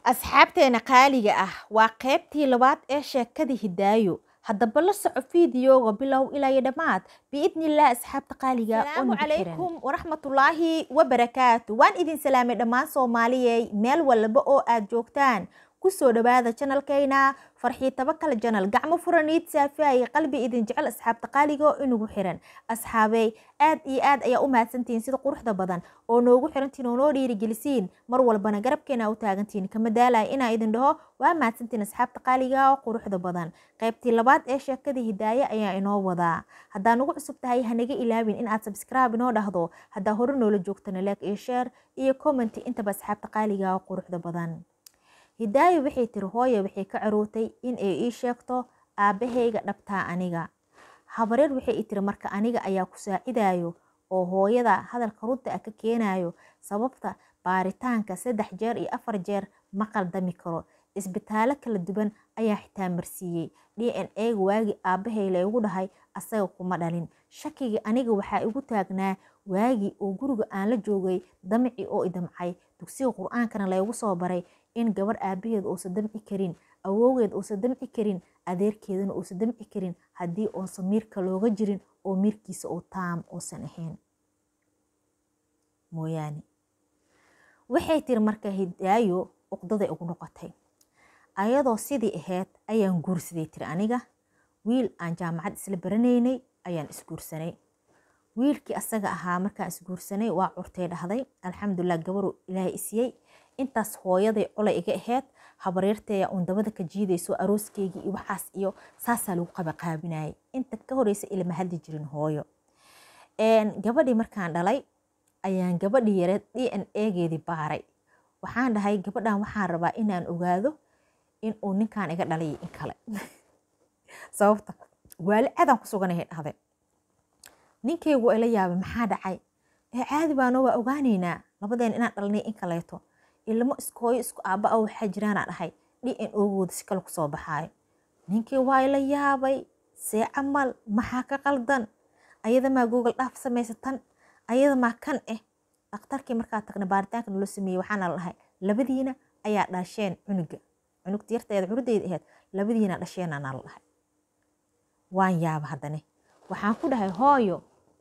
asxaabteena qaaliga ah waa qaybtii labaad ee sheekadii hidaayo haddaba la soco fiidiyooga bilow ilaa iyo dhammaad biidnillaah asxaabta qaaliga salaamu calaykum waraxmatullaahi wabarakaatu waan idin salaamay dhammaan soomaaliyey meel walba oo aad joogtaan kusoo dhawaada janalkayna farxii tabakal janal gacmo furaniid saafiaya qalbi idin jecel asxaabta qaaliga oo inugu xiran asxaabey aad iyo aad ayaa u mahadsantihiin sida quruxda badan oo noogu xirantiin oo noo dhiirigelisiin mar walbana garabkeena u taagantiin kama daalaya inaa idin dhaho waa mahadsantiin asxaabta qaaliga oo quruxda badan qaybtii labaad ee sheekadii hidaaye ayaa inoo wadaa haddaa nagu cusub tahay hanaga ilaawin inaad sabscribe inoo dhahdo haddaa hore noola joogtana leek iyo sheer iyo commenti intaba asxaabta qaaliga oo quruxda badan hidaayo waxay tiri hooye waxay ka carootay in ay ii sheegto aabbahayga dhabtaa aniga habareer waxay i tiri marka aniga ayaa ku saacidayo oo hooyada hadalka runta ah ka keenayo sababta baaritaanka saddex jeer iyo afar jeer ma qaldami karo isbitaallo kala duwan ayaa xitaa marsiiyey d n a-ga waagii aabbahay laygu dhahay asaga kuma dhalin shakigii aniga waxaa igu taagnaa waagii oo guriga aan la joogay damci oo idamcay dugsiga qur-aankana laygu soo baray in gabar aabaheed uusan damci karin awowgeed uusan damci karin adeerkeedana uusan damci karin haddii uusan miirka looga jirin oo miirkiisa uu taam uusan ahayn mooyaane waxay tiri marka hidaayo uqdaday ugu noqotay ayadoo sidii ahayd ayaan guursaday tiri aniga wiil aan jaamacad isla baranaynay ayaan isguursanay wiilkii asaga ahaa markaan isguursanay waa curtay dhahday alxamdulilah gabaru ilaahay isiyey intaas hooyaday colay iga ahayd habareerteeya uun dabada ka jiidayso arooskeygii iyo waxaas iyo saasaa lagu qabaqaabinayay inta ka horeysa ilama hadli jirin hooyo gabadhii markaan dhalay ayaan gabadhii yareed d n egeedii baaray waxaan dhahay gabadhan waxaan rabaa inaan ogaado in uu ninkaan iga dhalay in kale sababta waali cadaan ku suganahay dhahday ninkaygu ila yaabay maxaa dhacay ee caadi baano waa ogaaneynaa labadeen inaan dhalnay in kaleeto ilmo iskooyo isku aaba a waxaa jiraanaa dhahay d n ogooda si kale kusoo baxaayo ninkii waa ila yaabay see camal maxaa ka qaldan ayada maa google dhaaf samaysatan ayada maa kan ah dhakhtarkii markaa tagna baaritaanka naloo sameeyey waxaana la dhahay labadiina ayaa dhasheen cunuga cunugta yarteeda curudeyda ahayd labadiina dhasheenanaa la dhahay waan yaaba haddane waxaan ku dhahay hooyo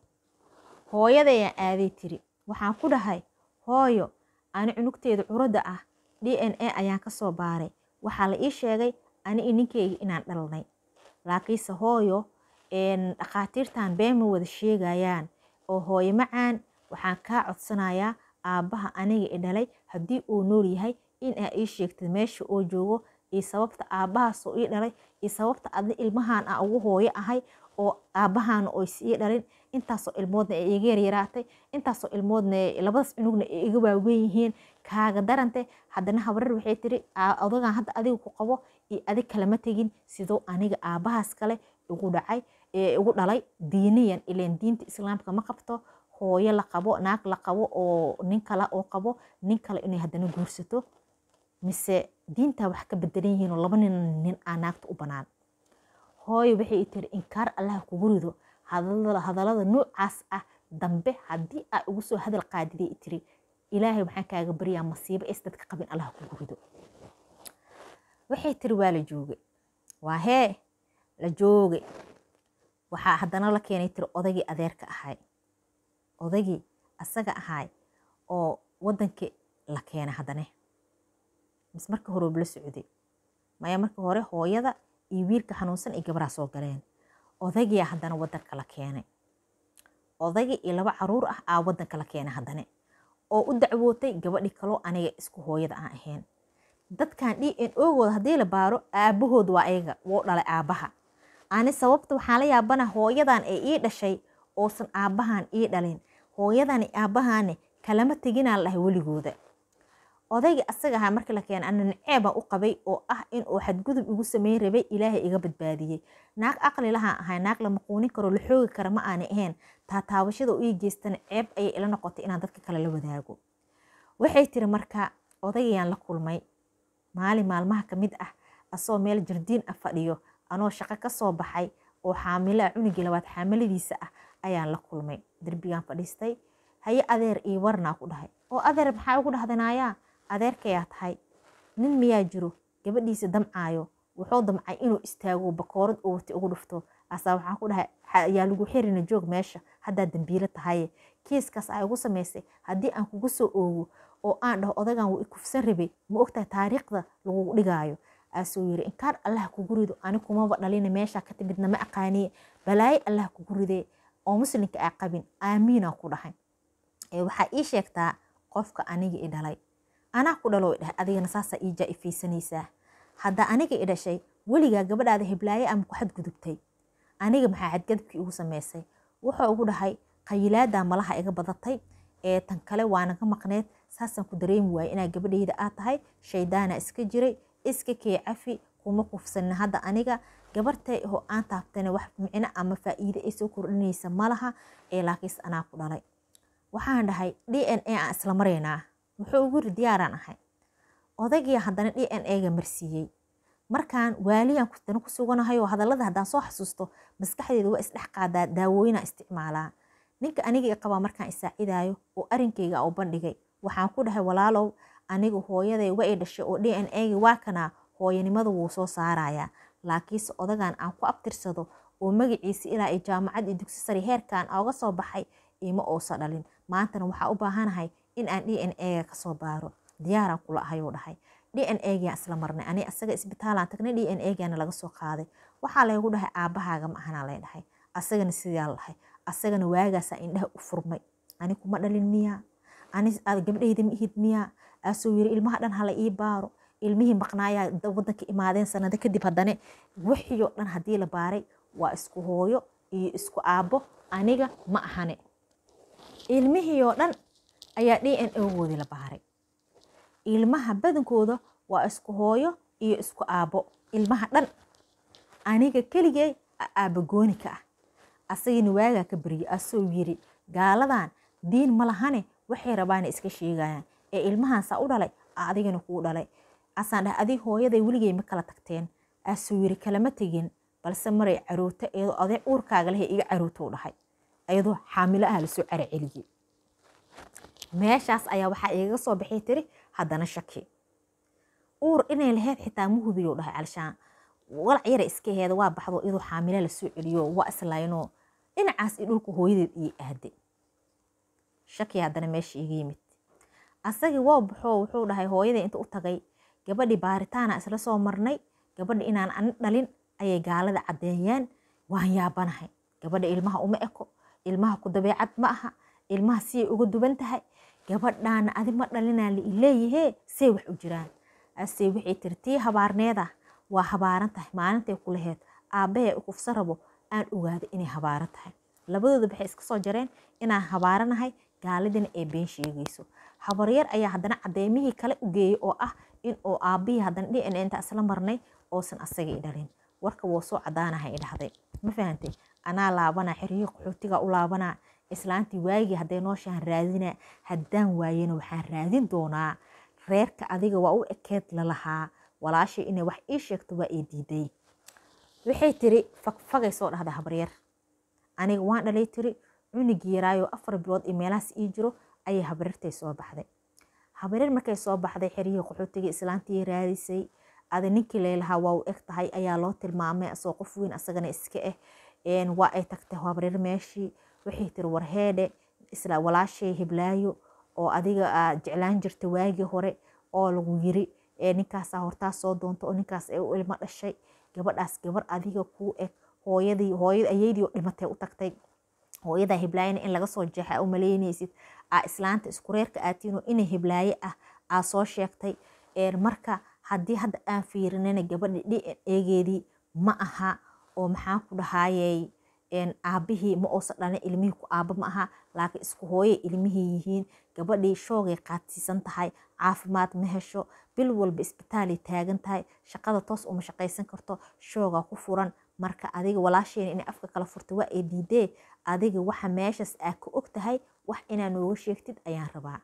hooyadayaan aaday tiri waxaan ku dhahay hooyo ani cunugteeda curadda ah d n a ayaan ka soo baaray waxaa la ii sheegay ani i ninkeyga inaan dhalnay laakiinse hooyo dhakhaatiirtan been ma wada sheegayaan oo hooyo macaan waxaan kaa codsanayaa aabbaha aniga i dhalay haddii uu nool yahay in aa ii sheegtid meesha oo joogo iyo sababta aabbahaasoo ii dhalay iyo sababta adna ilmahan a ugu hooyo ahay oo aabbahaana oys ii dhalin intaasoo ilmoodna ay iga yaryaraatay intaasoo ilmoodna labadaas cunugna ay iga waaweyn yihiin kaaga darante haddana habarar waxay tiri odagan hadda adiga ku qabo iyo adig kalama tegin sidoo aniga aabbahaas kale igu dhacay igu dhalay diiniyan ileen diinta islaamka ma qabto hooyo la qabo naag la qabo oo nin kale oo qabo nin kale inay haddana guursato mise diintaa wax ka bedelan yihiin oo laba nin nin aa naagta u banaan hooyo waxay tiri inkaar allaha kugu rido hadallada noocaas ah dambe haddii aa ugu soo hadal qaadiday tiri ilaahay waxaan kaaga baryaa masiibo is dadka qabin allaha kugu rido waxay tiri waa la jooge waa hee la jooge waxaa haddana la keenay tiri odagii adeerka ahay odagii asaga ahay oo waddankii la keena haddane mis marka horeba la socday maya marka hore hooyada iyo wiilka xanuunsan ay gabaraa soo galeen odagiia haddana waddanka la keenay odagii iyo laba caruur ah aa waddanka la keenay haddane oo u dacwootay gabadhii kaloo aniga isku hooyada aan ahayn dadkan d n ogooda haddii la baaro aabahood waa ayaga wou dhalay aabbaha ani sababta waxaan la yaabana hooyadan ay ii dhashay oosan aabbahan ii dhalin hooyadani aabbahaani kalama teginaan lahay weligooda odayga asaga ahaa markii la keenay ana naceebaan u qabay oo ah in uu xadgudub igu sameyn rabay ilaahay iga badbaadiyey naag aqli lahaan ahay naag la maquunin karo la xoogi kara ma aanay ahayn taataabashada u ii geystana ceeb ayay ila noqotay inaan dadka kale la wadaago waxay tiri marka odagayaan la kulmay maalin maalmaha ka mid ah asoo meel jardiin ah fadhiyo anoo shaqo ka soo baxay oo xaamilaa cunugii labaad xaamiladiisa ah ayaan la kulmay derbigaan fadhiistay haye adeer io warnaa ku dhahay oo adeer maxaa ugu dhahdanaayaa adeerkayaa tahay nin miyaa jiro gabadhiisa damcaayo wuxuu damcay inuu istaago bakoorad oo wati ugu dhufto asaa waxaan ku dhahay yaa lagu xirina joog meesha haddaa dambiilo tahaye kiiskaas ay ugu samaysay haddii aan kugu soo oogo oo aan dhaho odagan wuu ikufsan rabay ma ogtahay taariikhda lagugu dhigaayo aasuu yiri inkaan allah kugu rido ani kumaba dhalina meesha ka timidna ma aqaaniye balaaye allah kugu ridee oo muslimka aa qabin aamiinaan ku dhahay waxaa ii sheegtaa qofka aniga i dhalay anaa ku dhalo dhahay adigana saasaa ii jaa-ifaysanaysaa haddaa aniga i dhashay weligaa gabadhaada hiblaaye ama ku xadgudubtay aniga maxaa xadgadubkii igu samaysay wuxuu ugu dhahay qayilaada malaha iga badatay ee tan kale waanaga maqneed saasaan ku dareemi waayey inaa gabadhayda aad tahay shaydaana iska jiray iska kee cafi kuma kufsanin hadda aniga gabartay oo aan taabtana wax micno ama faa'iide ay soo kordhinaysa malaha ee laakiinse anaa ku dhalay waxaan dhahay d n a aan isla maraynaa wuxuu ugu yiri diyaaraan ahay odagii haddana d n a-ga marsiiyey markaan waaliyaan dana ku suganahay oo hadallada haddaan soo xasuusto maskaxdeeda waa isdhex qaadaa daawooyinaa isticmaalaa ninka aniga i qabaa markaan isaacidaayo oo arinkayga u bandhigay waxaan ku dhahay walaalow aniga hooyaday wa i dhashay oo d n a-gi waa kanaa hooyanimada wuu soo saarayaa laakiinse odagan aan ku abtirsado oo magaciisa ilaa i jaamacad iyo dugsi sare heerkan ooga soo baxay ima uusa dhalin maantana waxaa u baahanahay in aan d n a-ga kasoo baaro diyaaraan kula ahayuu dhahay d n a-gaan isla marnay ani asaga isbitaalaan tagnay d n a-gaana laga soo qaaday waxaa laygu dhahay aabahaaga ma ahanaa lay dhahay asagana sidaa la dhahay asagana waagaasaa indhaha u furmay ani kuma dhalin miyaa ani gabdhayda ma ihid miyaa aasuu yiri ilmaha dhan hala ii baaro ilmihii maqnaayaa wadanka imaadeen sanado kadib haddane wixiioo dhan haddii la baaray waa isku hooyo iyo isku aabbo aniga ma ahane ilmihiioo dhan ayaa d n ogoodii la baaray ilmaha badankooda waa isku hooyo iyo isku aabbo ilmaha dhan aniga keligey aabagooni ka ah asagina waagaa ka baryay asoo yiri gaaladan diin ma lahane waxay rabaana iska sheegayaan ee ilmahaansaa u dhalay adigana kuu dhalay asaan dhahay adig hooyaday weligey ma kala tagteen asuu yiri kalama tegin balse maray caruurta iyadoo aday uurkaaga lehe iga caruurtou dhahay iyadoo xaamilo ah lasoo cara celiyey meeshaas ayaa waxaa igaga soo baxay tiri haddana shaki uur inay laheyd xitaa ma hubiyo dhahay alshaan walac yara iska heeda waa baxdo iyadoo xaamilo lasoo celiyo waa islaynoo dhinacaas iyo dhulka hooyadeed iyo aade shaki haddana meesha iga yimid asagii waa baxoo wuxuu dhahay hooyaday inta u tagay gabadhii baaritaana isla soo marnay gabadha inaan ani dhalin ayay gaalada caddeeyeen waan yaabanahay gabadha ilmaha uma eko ilmaha ku dabeecad ma aha ilmaha siyay uga duwan tahay gabadhaana adi ma dhalinaa leeyahee say wax u jiraan ase waxay tiri tii habaarneeda waa habaaran tahay maalintay ku laheyd aabbahay u kufsa rabo aan ogaado inay habaaran tahay labadooda waxay iska soo jareen inaan habaaranahay gaaladina ay been sheegayso habaryar ayaa haddana cadeymihii kale u geeyey oo ah in uu aabbihii haddana d n inta isla marnay oosan asagii dhalin warka wuu soo cadaanaha i dhahday ma fahantay anaa laabanaa xerihii qaxootiga u laabanaa islaantii waagii hadday nooshahan raadinaa haddaan waayena waxaan raadin doonaa reerka adiga waa u ekeed lalahaa walaashay inay wax ii sheegto waa ii diiday waxay tiri fagfagay soo dhahda habaryar aniga waan dhalay tiri cunigii yaraayo afar bilood iyo meelahaas ii jiro ayay habaryartay soo baxday habaryar markay soo baxday xerihii qaxootiga islaantii raadisay ada ninkii leelahaa waa u eg tahay ayaa loo tilmaamay asoo qof weyn asagana iska ah waa ay tagtay habaryar meeshii waxay tiri warheedhe isla walaashay hiblaayo oo adiga aad jeclaan jirta waagii hore oo lagu yiri ninkaasaa hortaa soo doonta oo ninkaas ay u ilmo dhashay gabadhaas gabar adiga kuu eg hooyadii hooyada ayeydii oo dhimatay u tagtay hooyadaa hiblaayana in laga soo jeexa u malaynaysid aa islaanta isku reerka aatiinoo inay hiblaaye ah aa soo sheegtay marka haddii hadda aan fiirinana gabadha d n egeedii ma aha oo maxaan ku dhahaayey aabihii ma uusan dhalin ilmihii ku aaba ma aha laakiin isku hooyay ilmihii yihiin gabadhii shoogay qaadsiisan tahay caafimaad ma hesho bil walba isbitaalay taagan tahay shaqada toos uma shaqaysan karto shoogaa ku furan marka adiga walaasheena inay afka kala furta waa ay diidee adiga waxa meeshaas aa ka og tahay wax inaa nooga sheegtid ayaan rabaa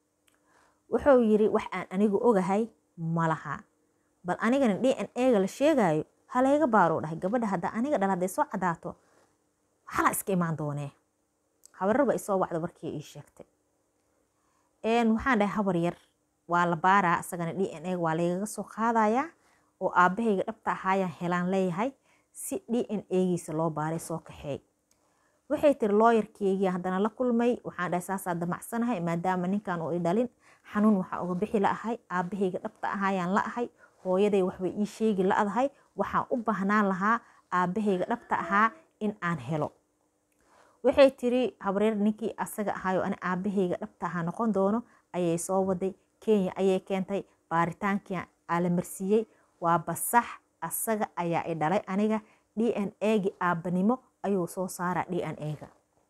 wuxuu yiri wax aan anigu ogahay ma laha bal anigana d n ega la sheegayo halayga baaroo dhahay gabadha hadda aniga dhal hadday soo cadaato xala iska imaan doonee habarar ba isoo wacda markii ii sheegtay waxaan dhahay habar yar waa la baaraa isagana d n a waa lagaga soo qaadayaa oo aabahayga dhabta ahaayaan helaan leeyahay si d n a-giisa loo baaray soo kaxeey waxay tiri looyarkeygii haddana la kulmay waxaan dhahay saasaa damacsanahay maadaama ninkan uu i dhalin xanuun waxaa uga bixi la ahay aabahayga dhabta ahaayaan la ahay hooyaday waxbay ii sheegi la-dahay waxaan u baahnaan lahaa aabahayga dhabta ahaa in aan helo waxay tiri habreer ninkii asaga ahaayo ani aabahayga dhabta ahaa noqon doono ayay soo waday kenya ayay keentay baaritaankii aa la marsiiyey waa basax asaga ayaa i dhalay aniga d n a-gi aabbanimo ayuu soo saaraa d n a-ga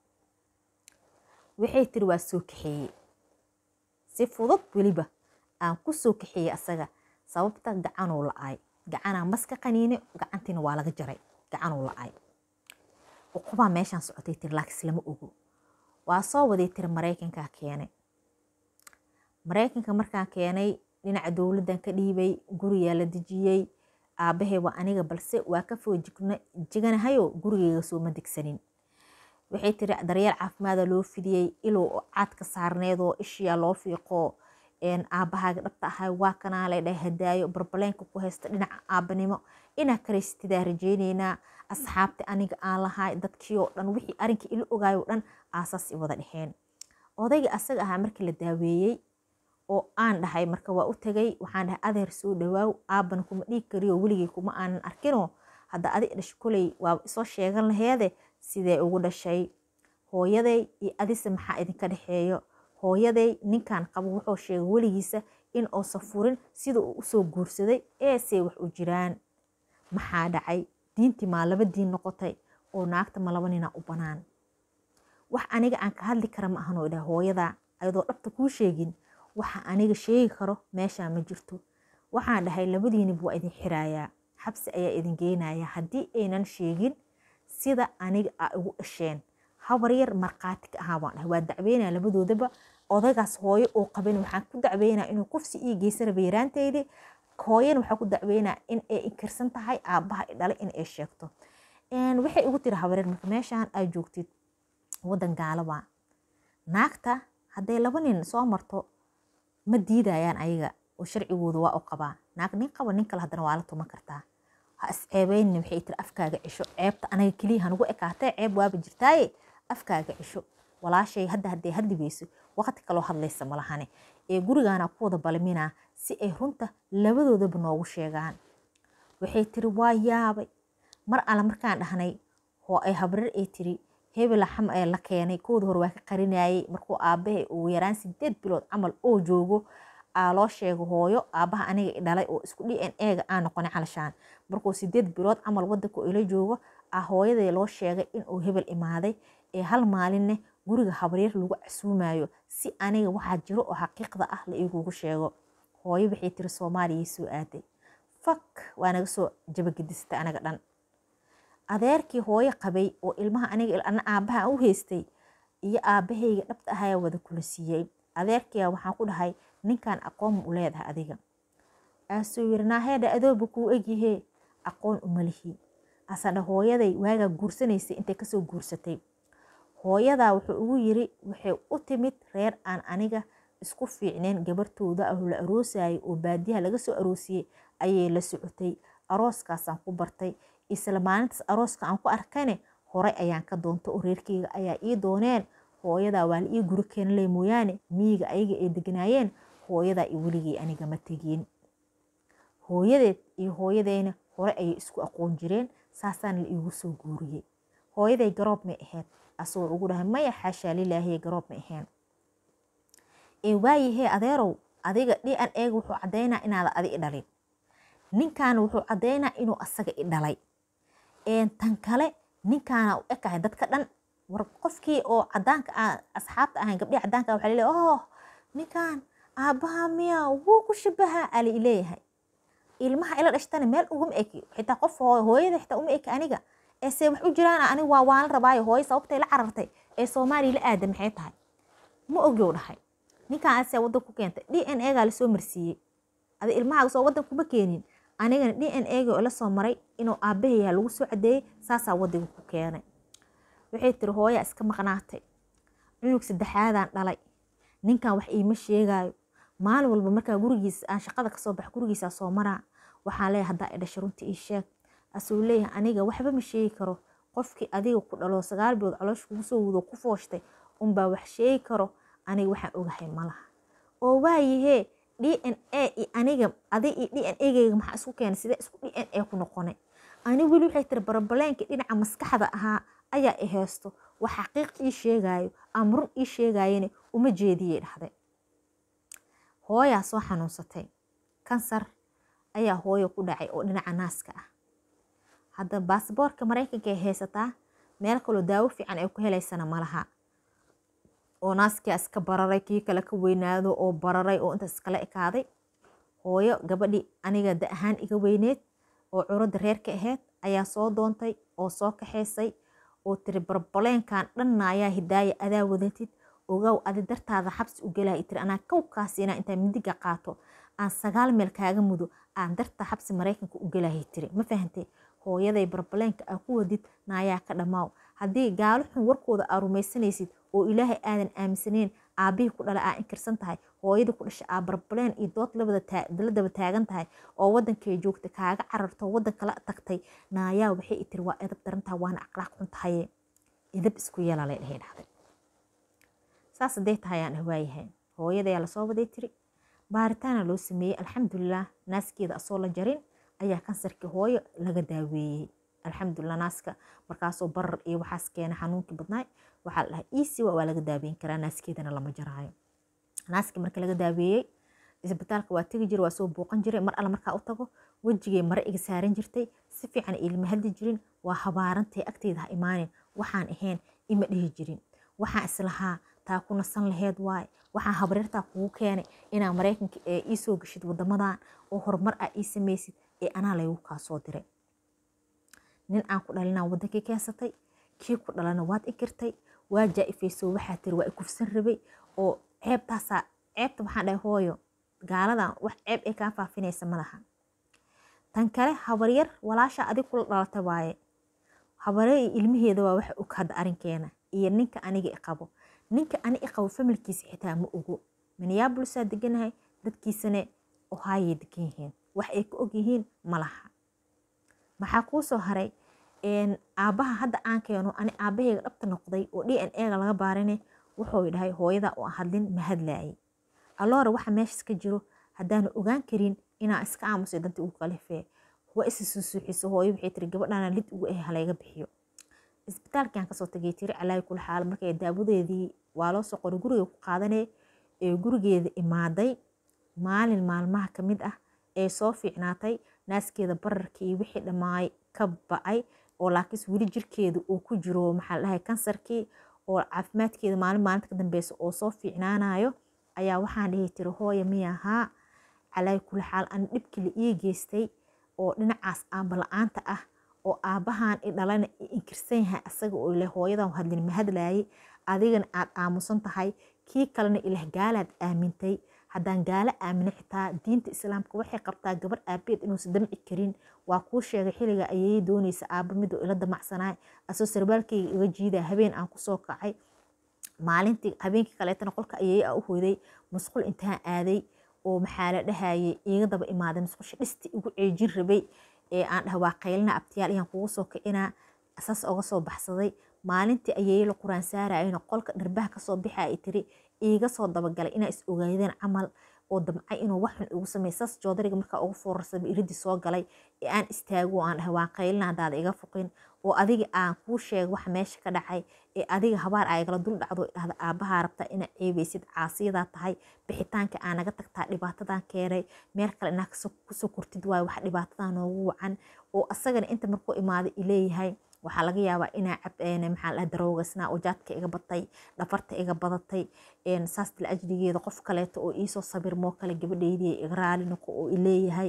waxay tiri waa soo kaxeeyey si fudud weliba aan ku soo kaxeeyey asaga sababta gacanuu la-ay gacanaa maska qaniine gacantiina waa laga jaray gacanuu la-ay uqubaa meeshaan socotay tiri laakiis lama ogo waa soo waday tiri maraykankaa keenay maraykanka markaan keenay dhinaca dowladdan ka dhiibay gurigaa la dejiyey aabahey waa aniga balse waa ka foo jiganahayo gurigeyga sooma degsanin waxay tiri daryeel caafimaada loo fidiyey ilow caad ka saarneedoo ishiyaa loo fiiqo aabahaaga dhabta ahay waa kanaa lay dhahay hadaayo barbaleenka ku haysta dhinaca aabanimo inaa karaystidaa rajeyneynaa asxaabta aniga aan lahay dadkii oo dhan wixii arinkii ila ogaayo dhan aasaas i wada dhexeen odayga asaga ahaa markii la daaweeyey oo aan dhahay marka waa u tagay waxaan dhahay adeer soo dhawaaw aaban kuma dhiig kariyo weligay kuma aanan arkinoo hadda adi dhasho koley waa isoo sheegan laheede sidee ugu dhashay hooyaday iyo adise maxaa idinka dhexeeyo hooyaday ninkan qabo wuxuu sheegay weligiisa in uusan furin sida uu usoo guursaday eesey wax u jiraan maxaa dhacay diintii maa laba diin noqotay oo naagta ma laba nina u banaan wax aniga aan ka hadli kara ma ahanoo idhaha hooyada ayadoo dhabta kuu sheegin waxa aniga sheegi karo meeshaa ma jirto waxaan dhahay labadiinib waa idin xiraayaa xabsi ayaa idin geynayaa haddii aynan sheegin sida aniga a igu dhasheen habar yar markhaati ka ahaa baan dhahay waa dacweynaya labadoodaba odaygaas hooyo uu qabin waxaan ku dacweynaa inuu kufsi ii geysa raba yaraanteydii hooyana waxaa ku dacweynaa in ay inkirsan tahay aabbaha i dhalay in ay sheegto waxay igu tiri habareer marka meeshaan aad joogtid waddan gaalaba naagta hadday laba nin soo marto ma diidayaan ayaga oo sharcigooda waa u qabaa naag nin qaba nin kale haddana waa la tuman kartaa ha isceebeynin waxay tiri afkaaga cisho ceebta anaga keliya hanugu ekaatee ceeb waaba jirtaaye afkaaga cisho walaashay hadda hadday hadli weyso waqti kaloo hadlaysa malahane ee gurigaana ku wada balminaa si ay runta labadoodaba noogu sheegaan waxay tiri waa yaabay mar alle markaan dhahnay oo ay habreer ay tiri hebela xam ee la keenay kooda hore waa ka qarinayay markuu aabahay ugu yaraan sideed bilood camal oo joogo aa loo sheego hooyo aabaha aniga i dhalay oo isku d n a-ga aan noqonay calashaan markuu sideed bilood camal wadanka ila joogo aa hooyaday loo sheegay inuu hebel imaaday ee hal maalinne guriga habreer lagu casuumayo si aniga waxaa jiro oo xaqiiqda ah la igugu sheego hooyo waxay tiri soomaaliyay soo aaday fak waa naga soo jabagedistay anaga dhan adeerkii hooyo qabay oo ilmaha aniga ana aabaha u haystay iyo aabahayga dhabta ahayaa wada kula siiyey adeerkiia waxaan ku dhahay ninkan aqoon u leedahay adiga aasuu yiri naaheedha adooba kuu egyahee aqoon umalihi asadha hooyaday waagaa guursanaysay intay kasoo guursatay hooyadaa wuxuu ugu yiri waxay u timid reer aan aniga isku fiicneen gabartooda ah la aroosayay oo baadiyaha laga soo aroosiyey ayay la socotay arooskaasaan ku bartay isla maalintaas arooska aan ku arkane horay ayaan ka doonta oo reerkeyga ayaa ii dooneen hooyadaa waa la ii guri keenle mooyaane miyiga ayaga ay degnaayeen hooyadaa i weligey aniga ma tegin hooyadeed iyo hooyadeyna hore ayay isku aqoon jireen saasaan la iigu soo guuriyey hooyaday garoob may ahayd asagoo ugu dhahay maya xaashaa lilaahiye garoob may ahayn ee waayahee adeerow adiga d n ega wuxuu caddaynaa inaada adi i dhalin ninkaana wuxuu caddaynaa inuu asaga i dhalay tan kale ninkaana u ekahay dadka dhan war qofkii oo cadaanka asxaabta ahayn gabdhii cadaanka waxa laleeyahay oh ninkan aabbaha miya wuu ku shabahaa ali ileeyahay ilmaha ila dhashtana meel uguma eki xitaa qof hooyada xitaa uma eki aniga ee se wax u jiraan aniga waa waan la rabaayo hooyo sababtay la carartay ee soomaaliya la aada maxay tahay ma ogyow dhahay ninkan asee waddan ku keentay d n egaa lasoo marsiiyey adi ilmahaaga soo waddan kuma keenin anigana d n ega oo la soo maray inuu aabbahayaha lagu soo cadeeyey saasaa waddiga ku keenay waxay tiri hooyaa iska maqnaatay cunug saddexaadaan dhalay ninkan wax iima sheegaayo maalin walba markaa gurigiisa aan shaqada kasoo bax gurigiisa soo maraa waxaan leeyahay haddaa i dhashay runtii ii sheeg asuu leeyahay aniga waxba ma sheegi karo qofkii adiga ku dhalo sagaal bilood caloosha kugu soo wudo ku fooshtay unbaa wax sheegi karo aniga waxaan ogahay malaha oo waayahee d n a iyo aniga adig iyo d n ageyga maxaa isku keenay sidee isku d n a ku noqonay ani weli waxay tiri barabaleenka dhinaca maskaxda ahaa ayaa i heesto wax xaqiiq ii sheegaayo ama run ii sheegaayana uma jeediyey dhahday hooyaa soo xanuunsatay kansar ayaa hooyo ku dhacay oo dhinaca naaska ah hadda baasboorka maraykanka ay haysataa meel kaloo daawo fiican ay ku helaysana malaha oo naaskia iska bararay kii kale ka weynaado oo bararay oo intaas iskala ekaaday hooyo gabadhii aniga da ahaan iga weyneed oo curadda reerka ahayd ayaa soo doontay oo soo kaxaysay oo tiri barbaleenkan dhanna ayaa hidaaya adaa wadatid ogow adi dartaada xabsi u gelaya tiri anaa kowkaasiina intaa midiga qaato aan sagaal meel kaaga mudo aan darta xabsi maraykanka u gelaya tiri ma fahantay hooyaday barbaleenka aa ku wadid naayaa ka dhammaaw haddii gaalo xun warkooda aa rumaysanaysid oo ilaahay aadan aaminsaneyn aabihii ku dhala aa inkirsan tahay hooyadii ku dhashay aa barbaleen iyo dood la daba taagan tahay oo wadankay joogta kaaga cararto wadan kala tagtay naayaa waxay i tiri waa edab darantaha waana aqlaaq xun tahaye edab isku yeelalay dhahay dhahday saas hadday tahay aan dhah waayahay hooyadayaa lasoo waday tiri baaritaana loo sameeyey alxamdulilah naaskeeda asoo la jarin ayaa kansarkii hooyo laga daaweeyey alxamdulilah naaska markaasoo barar iyo waxaas keena xanuunkii badnaay waxaa la dhahay easy waa laga daaweyn karaa naaskeedana lama jaraayo naaskii marka laga daaweeyey isbitaalka waa tegi jira waa soo booqan jiray mar alle markaa u tago wejigay mare iga saaran jirtay si fiican ilma hadli jirin waa habaarantay agteyda ha imaanin waxaan ahayn ima dhihi jirin waxaan islahaa taa ku nasan laheed waaye waxaan habareertaa kugu keenay inaa maraykanka ee ii soo gashid wadamadan oo horumar ah ii samaysid ee anaa laygu kaa soo diray nin aan ku dhalinaa wadankii keensatay kii ku dhalana waad inkirtay waa jaa-ifayso waxaa tiri waa ikufsan rabay oo ceebtaasaa ceebta waxaan dhahay hooyo gaaladan wax ceeb ay kaa faafinaysa malaha tan kale habaryar walaasha adig kula dhalata waaye habarya iyo ilmaheeda waa waxa og hadda arrinkeena iyo ninka aniga i qabo ninka ani i qabo familkiisa xitaa ma ogo minneapolisaa deganahay dadkiisane ohaayay degan yihiin wax ay ka og yihiin malaha maxaa kuu soo haray aabbaha hadda aan keeno ani aabahayga dhabta noqday oo d n ega laga baarane wuxuu dhahay hooyada oo hadlin ma hadlaayay alloora waxa meeshas ka jiro haddaanu ogaan karin inaa iska aamusay danta ugu kalifee waa isa suusuuxiso hooyo waxay tiri gabadhaana lid ugu eh halayga bixiyo isbitaalkiaan kasoo tagay tiri calaayi kula xaal markay daawadeedii waa loo soo qoray guriga ku qaadanee ee gurigeeda imaaday maalin maalmaha ka mid ah ee soo fiicnaatay naaskeeda bararkii wixii dhammaay ka bacay oo laakiinse weli jirkeeda uu ku jiro maxaa la dhahay kansarkii oo caafimaadkeeda maalin maalinta ka dambeysa oo soo fiicnaanayo ayaa waxaan dhihi tiri hooya miyahaa calaayi kula xaal ani dhibkii la ii geystay oo dhinacaas aaba la-aanta ah oo aabbahan i dhalana i inkirsan yahay asaga oo ile hooyadan hadlin ma hadlaayay adigana aad aamusan tahay kii kalena ilah gaalaad aamintay haddaan gaalo aamina xitaa diinta islaamka waxay qabtaa gabar aabeed inuusan damci karin waa kuu sheegay xiliga ayay doonaysa aaba midoo ila damacsanaay asoo sarbaalkayga iga jiida habeen aan kusoo kacay maalintii habeenkii kaleetana qolka ayay a u hoyday musqul intaan aaday oo maxaa la dhahayay iiga daba imaaday musqusha dhisti igu ceejin rabay ee aan dhaha waa qaylina abtiyaal ayaan kugu soo kicinaa saas oga soo baxsaday maalintii ayay la quraan saarayana qolka dharbaha kasoo bixa ay tiri iiga soo dabagalay inaa is ogaadeen camal oo damcay inuu waxxun igu samey saas joodariga markaa ugu foorarsamay iridii soo galay ee aan istaago aan dhahay waan qaylina haddaada iga fuqin oo adiga aan kuu sheega waxa meesha ka dhacay ee adiga habaar aa igala dul dhacdo dhahda aabahaa rabtaa inaa ceebeysid caasiyadaa tahay bixitaanka aa naga tagtaa dhibaatadan keenay meel kale inaa kusoo kortid waayo wax dhibaatadaa noogu wacan oo asagana inta markuu imaaday ileeyahay waxaa laga yaabaa inaa cab maxaa la daroogasnaa oo jaadka iga batay dhafarta iga badatay saas dil ajligeeda qof kaleeto oo iisoo sabirmoo kale gabadheydii iga raali noqo oo ileeyahay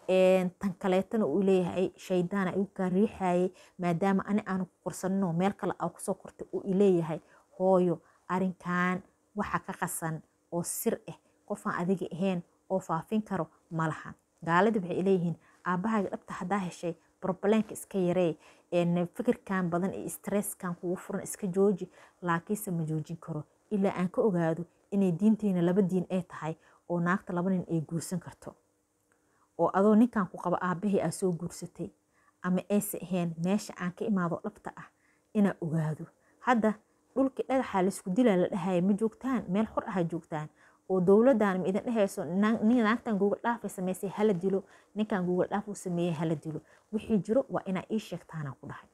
tan kaleetana uu leeyahay shaydaana igu kaa riixayay maadaama ani aanu ku korsaninoo meel kale aa kusoo kortay uu ileeyahay hooyo arinkan waxa ka qasan oo sir ah qofaan adiga ahayn oo faafin karo ma laha gaalada waxay leeyihiin aabbahaaga dhabta haddaa heshay brobleenka iska yaree fikirkan badan iyo stresskan kugu furan iska jooji laakiinse ma joojin karo ilaa aan ka ogaado inay diinteena laba diin ay tahay oo naagta laba nin ay guursan karto oo adoo ninkan ku qabo aabahii aa soo guursatay ama ayse ahayn meesha aan ka imaado dhabta ah inaa ogaado hadda dhulkii dhagaxaa laysku dilaa la dhahaya ma joogtaan meel xor aha joogtaan oo dowladdan ma idin dhehayso naagtan google dhaafay samaysay hala dilo ninkan google dhaaf uu sameeyey hala dilo wixii jiro waa inaa ii sheegtaana ku dhahay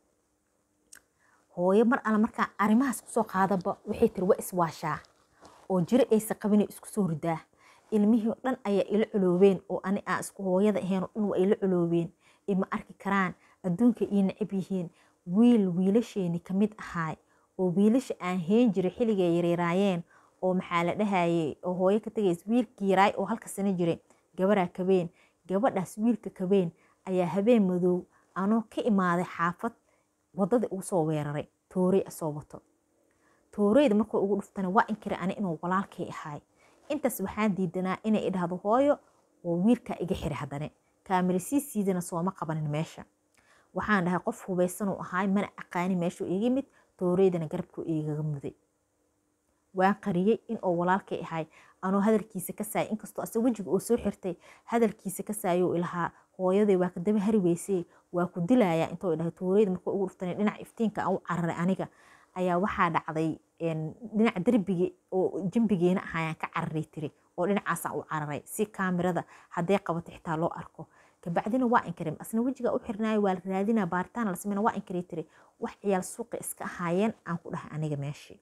hooyo mar alla markaa arrimahaas kusoo qaadaba waxay tiri waa iswaashaa oo jiro aysa qabinay isku soo ridaa ilmihii dhan ayaa ila culoobeen oo ani aan isku hooyada ahayn oo dhan waa ila culoobeen ima arki karaan adduunka ii necab yihiin wiil wiilasheeni ka mid ahaay oo wiilasha aan heen jiray xilligay yareeraayeen oo maxaa la dhahayay oo hooyo ka tagays wiilkii yaraay oo halka sano jiray gabaraa kabeen gabadhaas wiilka kabeen ayaa habeen madow anoo ka imaaday xaafad waddadii ugu soo weeraray toorey asoo wato tooreyda markuu ugu dhuftana waa inkira ani inuu walaalkay ahaay intaas waxaan diidanaa inay idhahdo hooyo oo wiilkaa iga xiri haddane kaamirasiisiidana sooma qabanin meesha waxaan dhahay qof hubaysanuu ahaay mana aqaani meeshuu iga yimid tooreydana garabkuu igaga muday waan qariyey in oo walaalkay ahay anoo hadalkiisa ka saayay inkastoo ase wejiga oo soo xirtay hadalkiisa ka saayou ilahaa hooyaday waa kadaba hari weysee waa ku dilayaa intoo dhahay tooreyda markuu ugu dhuftanay dhinaca iftiinka aan u cararay aniga ayaa waxaa dhacday dhinaca derbigi oo jambigeena ahayaan ka cararay tiri oo dhinacaasaan u cararay si kaamirada hadday qabato xitaa loo arko kabacdina waa inkarim asna wejiga u xirnaayo waa la raadinaa baaritaan la sameyna waa inkaray tiri wax ciyaal suuqa iska ahaayeen aan ku dhahay aniga meeshii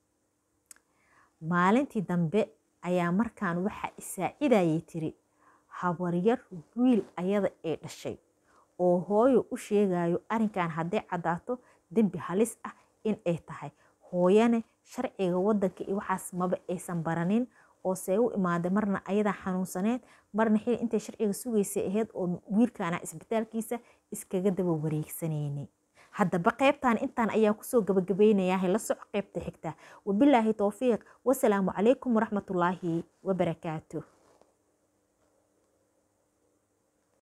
maalintii dambe ayaa markaan waxaa isaacidayay tiri habaryar wiil ayada ee dhashay oo hooyo u sheegayo arrinkan hadday caddaato dembi halis ah in ay tahay hooyane sharciga waddanka iyo waxaas maba aysan baranin oo see u imaaday marna ayadaa xanuunsaneed marna xili intay sharciga sugaysay ahayd oo wiilkaana isbitaalkiisa iskaga daba wareegsanaynay haddaba qaybtan intaan ayaa kusoo gabagabaynayaa la soco qaybta xigta wabilaahi towfiiq wasalaamu calaykum waraxmatullaahi wabarakaatuh